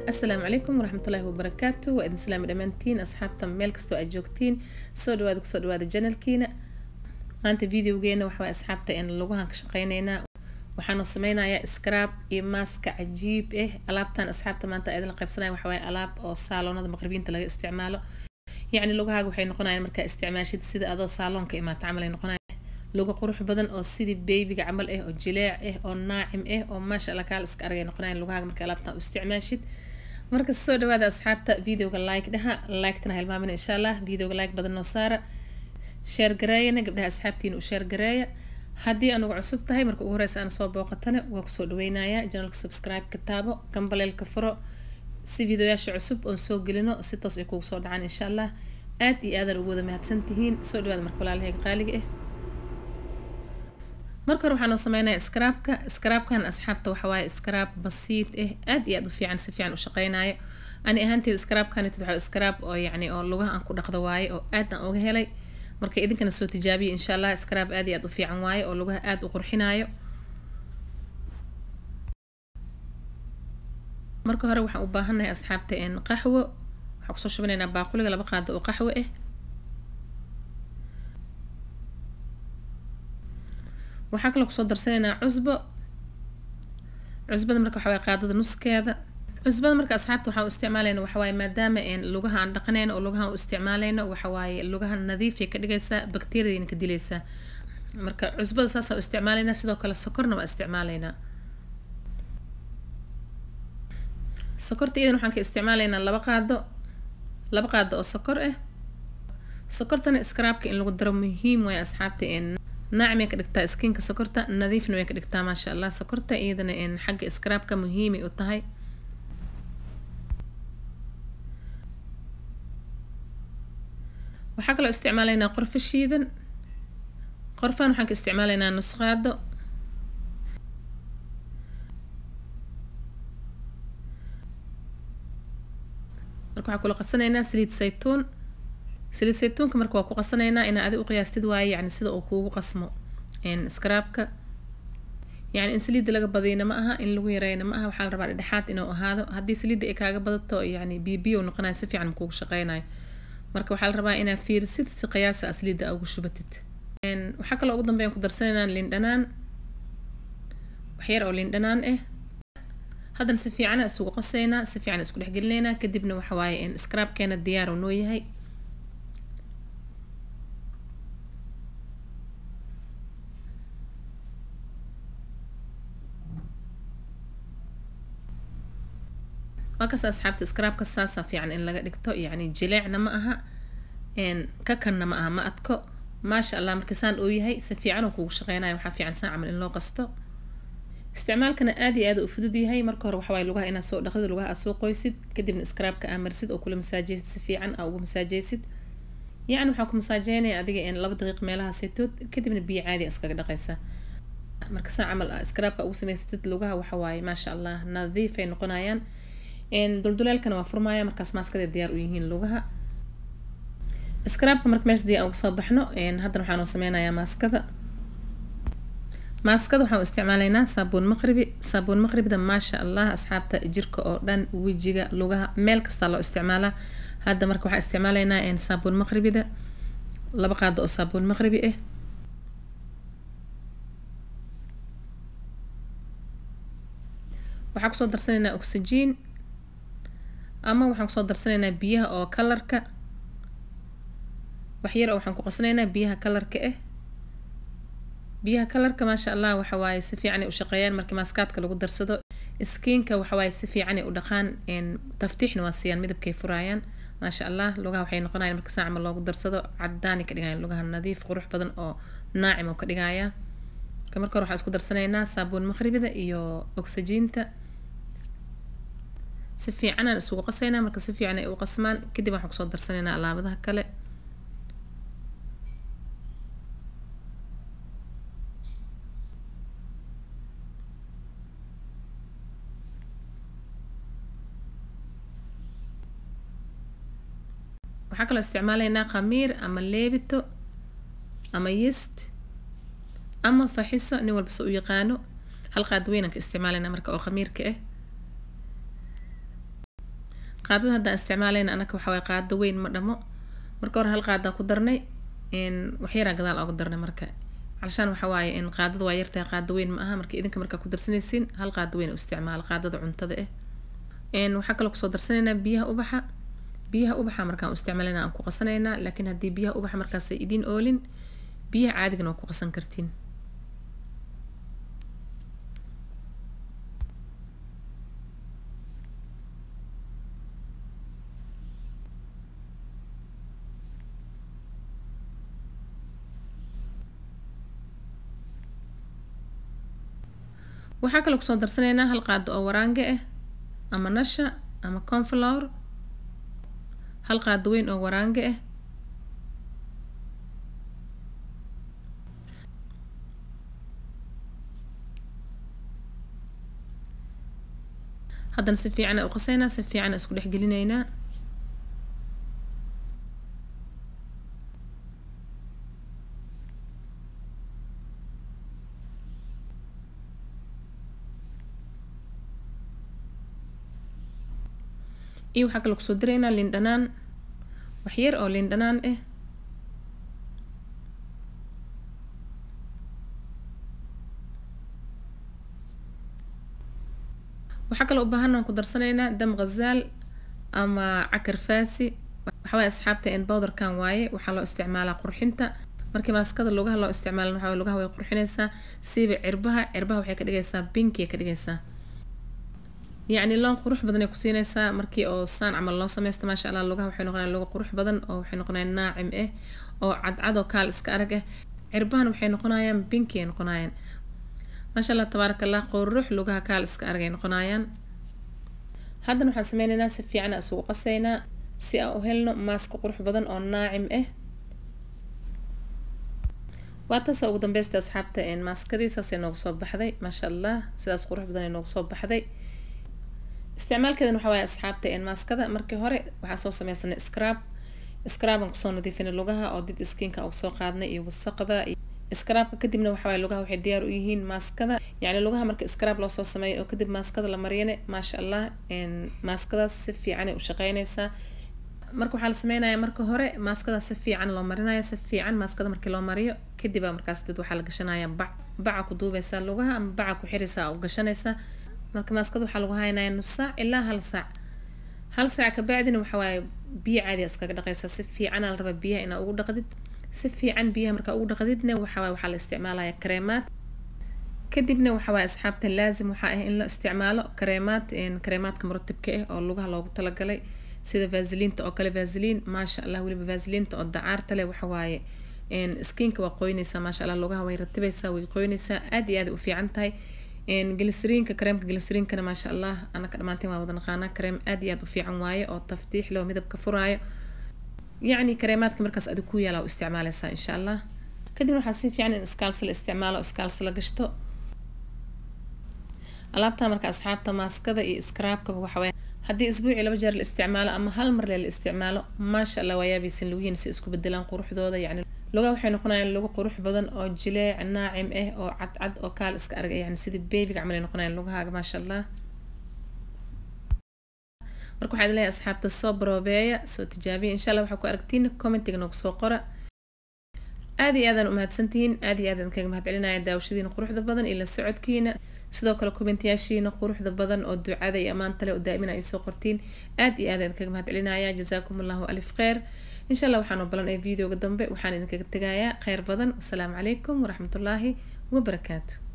asalaamu calaykum waraxmatullaahi wabarakaatu waa idin salaami dhammaantiin asxaabta meel kastoo aad joogtiin soo dhawaada kusoo dhawaada janalkiina maanta videogeena waxaa asxaabta een lugahan ka shaqeyneynaa waxaanu sameynayaa scrab iyo maaska cajiib ah alaabtan asxaabta maanta idin la qaybsanaya waxa waaye alaab oo saaloonada maqribiinta laga isticmaalo yacni lugahaaga waxay noqonayaan markaa isticmaashid sida adoo saaloonka imaata camal ay noqonaya luga qurux badan oo sidii beybiga camal ah oo jileec ah oo naacim ah oo maasha allah kaal iska aragay noqonayaan lugahaaga marka alaabtan u isticmaashid marka soo dhawaada asxaabta videoga like dhaha liketana hilmaamina insha allah videoga like badan noo saara sheer gareeyana gabdhaha asxaabtiina u sheer gareeya haddii anugu cusub tahay marka ugu horeysa aan soo booqatana waa kusoo dhaweynayaa janalka subscribe ka taabo gambaleelka furo si videoyaasha cusub oon soo gelino si toos ay kugu soo dhacaan insha allah aad iyo aadaan ugu wada mahadsan tihiin soo dhawaada marka walaalahayga qaaliga ah marka hore waxaanoo sameynaya scraabka scraabkan asxaabta waxawaaye scraab basiid ah aad iyo aad u fiican si fiican u shaqeynayo ani ahaanteeda scraabkanit waxaa scraab oo yacni oo lugaha aan ku dhaqdo waaye oo aad aan uga helay marka idinkana soo tijaabiya insha allah scraab aad iyo aad u fiican waaye oo lugaha aad u qurxinayo marka hore waxaan u baahannahay asxaabta een qaxwo waxaan kusoo shubanaynaa baaquliga laba qaado oo qaxwo ah waxaa kaloo kusoo darsanaynaa cusbo cusbada marka waxawaaye qaadada nuskeeda cusbada marka asxaabta waxaan u isticmaalayna waxawaaye maadaama een lugaha aan dhaqanayno oo lugaha u isticmaalayno waxawaaye lugaha nadiifay ka dhigaysaa bakteeriyadayna ka dilaysaa marka cusbada saasaan u isticmaalaynaa sidoo kale sokorna waa isticmaalaynaa sokorta iyadan waxaan ka isticmaalaynaa laba qaado laba qaado oo sokor ah sokortana scraabka in lagu daro muhiim waaye asxaabta een naacimay ka dhigtaa skinka sokorta nadiifna way ka dhigtaa maasha allah sokorta iyadana een xagga scraabka muhiimay u tahay waxaa kaloo isticmaalaynaa qorfo shiidan qorfaan waxaan ka isticmaalaynaa nusqaado marka waxaa kula qasanaynaa saliid saytuun saliid saytuunka marka waa ku qasanaynaa inaa adi u qiyaastid waaye yani sida uu kuugu qasmo scraabka yani in saliidda laga badiyna ma aha in lagu yareyna ma aha waxaa la rabaa dhexaad inuu ahaado haddii saliidda ay kaaga badato yani bibiyo noqonayo si fiican kuugu shaqeynayo marka waxaa la rabaa inaa fiirisid si qiyaasa saliidda ugu shubatid waxaa kaloo ugu dambeyn ku darsanaynaa lindhanaan waxyar oo lindhanaan ah haddana si fiicana isugu qasaynaa si fiican isku dhexgelinaynaa kadibna waxa waaye scraabkeena diyaar uu noo yahay waa kas asxaabta scraabka saasa fiican in laga dhigto yacni jileecna ma aha kakanna ma aha ma adko maasha allah marka saan uu yahay si fiican uu kugu shaqeynayo waxaa fiican saan camal in loo qasto isticmaalkana aad iyo aad u fudud yahay marka hore waxawaaye lugaha inaad soo dhaqdid lugaha aad soo qoysid kadibna scraabka aa marsid oo kula masaajeysid si fiican aa ugu masaajeysid yacni waxaa ku masaajeynaya adiga in laba daqiiq meelaha saytood kadibna biyo caadi iskaga dhaqaysaa marka saa camal scraabka ugu samaysatid lugaha waxawaaye maasha allah nadiifay noqonayaan dulduleelkana waa furmaya markaas maaskada diyaar u yihiin lugaha scraabka marka meesha dii aan uga soo baxno haddana waxaan u sameynayaa maaskada maaskada waxaan u isticmaalaynaa saabuun maqribi saabuun maqribida maasha allah asxaabta jirka oo dhan wejiga lugaha meel kastaa loo isticmaalaa hadda marka waxaan isticmaalaynaa saabuun maqribida laba qaado oo saabuun maqribi ah waxaan kusoo darsanaynaa oxygen ama waxaan kusoo darsanaynaa biyaha oo kalarka waxyar oo waxaan ku qasanaynaa biyaha kalarka ah biyaha kalarka maasha allah waxa waaye si fiican ay u shaqeeyaan markii maaskaadka lagu darsado skiinka waxa waaye si fiican ay u dhaqaan taftiixna waa siiyaan midabkay furaayaan maasha allah lugaha waxay noqonayaan marka saacma loogu darsado cadaani ka dhigayaan lugaha nadiif qurux badan oo naacim oo ka dhigaya marka marka hore waxaan isku darsanaynaa saabuun maqribida iyo oxygiinta si fiican aan isugu qasaynaa marka si fiican ay u qasmaan kadib waxaan kusoo darsanaynaa alaabadaha kale waxaa kaloo isticmaalaynaa khamiir ama leebito ama yist ama faxiso nin walba se u yaqaano hal qaad weynaan ka isticmaalaynaa marka oo khamiirka ah qaadada haddaan isticmaalayna anaka waxa waye qaado weyn ma dhamo marka hore hal qaadaan ku darnay waxyaraa gadaal oga darnay marka calashaan waxa waaye in qaadada waa yartahay qaado weyn ma aha marka idinka markaa ku darsanaysiin hal qaado weyn u isticmaala qaadada cuntada ah waxaa kaloo kusoo darsanaynaa biyaha ubaxa biyaha ubaxa markaan u isticmaalayna aan ku qasanaynaa laakiin haddii biyaha ubaxa markaasay idiin oolin biyaha caadigana waa ku qasan kartiin waxaa kaloo kusoo darsanaynaa hal qaado oo waraange ah ama nasha ama conflower hal qaado weyn oo waraange ah haddana si fiican u qasaynaa si fiican isku dhex gelinaynaa iyo waxaa kaloo kusoo daraynaa liin dhanaan waxyar oo liin dhanaan ah waxaa kaloo u baahanaan ku darsanaynaa dam ghazaal ama cakar faasi waxawaaye asxaabta in bowderkan waaye waxaa loo isticmaalaa qurxinta markii maaskada lugaha loo isticmaalan waxa waye lugaha way qurxinaysaa siiba cirbaha cirbaha waxay ka dhigaysaa binki ay ka dhigaysaa yacni loon qurux badan ay ku siinaysaa markii oo saan camal loo sameysta maasha allah lugaha waxay noqonayaan luga qurux badan oo waxay noqonayaan naacim ah oo cadcad oo kaal iska arag ah cirbahan waxay noqonayaan binki ay noqonayaan maasha allah tabaaraka allah qurux lugaha kaal iska arag ay noqonayaan haddana waxaan sameynaynaa si fiican aan isugu qasaynaa si aan u helno maaska qurux badan oo naacim ah waa taasa ugu dambeysta asxaabta maaskadii saasay noogu soo baxday maasha allah sidaas qurux badan ay noogu soo baxday isticmaalkeedan waxa waaye asxaabta maaskada markii hore waxaa soo sameysanay scrab scraban kusoo nadiifinay lugaha oo did skinka uga soo qaadnay iyo wasaqda scrabka kadibna waxa waaye lugaha waxay diyaar u yihiin maaskada yacni lugaha marka scrab loo soo sameeyo oo kadib maaskada la mariyane maasha allah maaskadaas si fiican ay u shaqeynaysaa marka waxaa la sameynayaa marka hore maaskadaas si fiican loo marinaya si fiican maaskada markii loo mariyo kadibaa markaas dad waxaa la gashanaya bac baca ku duubeysaa lugaha ama baca ku xiraysaa u gashanaysaa marka maaskada waxaa lagu haynaya nus saac ilaa hal saac hal saac kabacdina waxa waaye biyo caadiya iskaga dhaqaysaa si fiicanaa la rabaa biyaha inaa ugu dhaqdid si fiican biyaha markaa ugu dhaqdidna waxa waaye waxaa la isticmaalaya kareemaad kadibna waxa waaye asxaabta laazim waxaa ah in la isticmaalo kareemaad kareemaadka muratibka ah oo lugaha loogu talagalay sida vaasiliinta oo kale vaasiliin maasha allah weliba vaasiliinta oo dacaarta leh waxa waaye skinka waa qoynaysaa maasha allah lugaha way ratibeysaa way qoynaysaa aad iyo aad u fiican tahay glisriinka kareemka glisriinkana maasha allah anaka dhammaanteen waa wada naqaanaa kareem aad iyo aad u fiican waaye oo taftiix leh oo midabka furaayo yacni kareemaadka markaas adig ku yaala u isticmaaleysaa insha allah kadibna waxaa si fiican in iskaalsi la isticmaalo iskaalsi la gashto alaabta marka asxaabta maaskada iyo scraabkaba waxa waye haddii isbuucii laba jeer la isticmaalo ama hal mar le la isticmaalo maasha allah waa yaabaysan lugihiina si isku bedelaan quruxdooda yacni lugaha waxay noqonayaan lugo qurux badan oo jileec naacim ah oo cadcad oo kaal iska arag yani sidii beebiga camal ay noqonayaan lugahaaga maasha allah marka waxaad leeyahay asxaabta soo baroobeeya soo tijaabiya insha allah waxaa ku aragtiin commentiga noogu soo qora aad iyo aadaan umahadsantihiin aad iyo aadaan kaga mahad celinaya daawashadiina quruxda badan iyo la socodkiina sidoo kale komentiyaashiina quruxda badan oo ducada iyo ammaanta leh oo daa'imina ay soo qortiin aad iyo aad ayaan kaga mahad celinaya jazaakum allahu alif kheyr insha allah waxaan u balan ee videoga dambe waxaan idinkaga tegayaa kheyr badan wasalaamu calaykum waraxmatullaahi wabarakaatu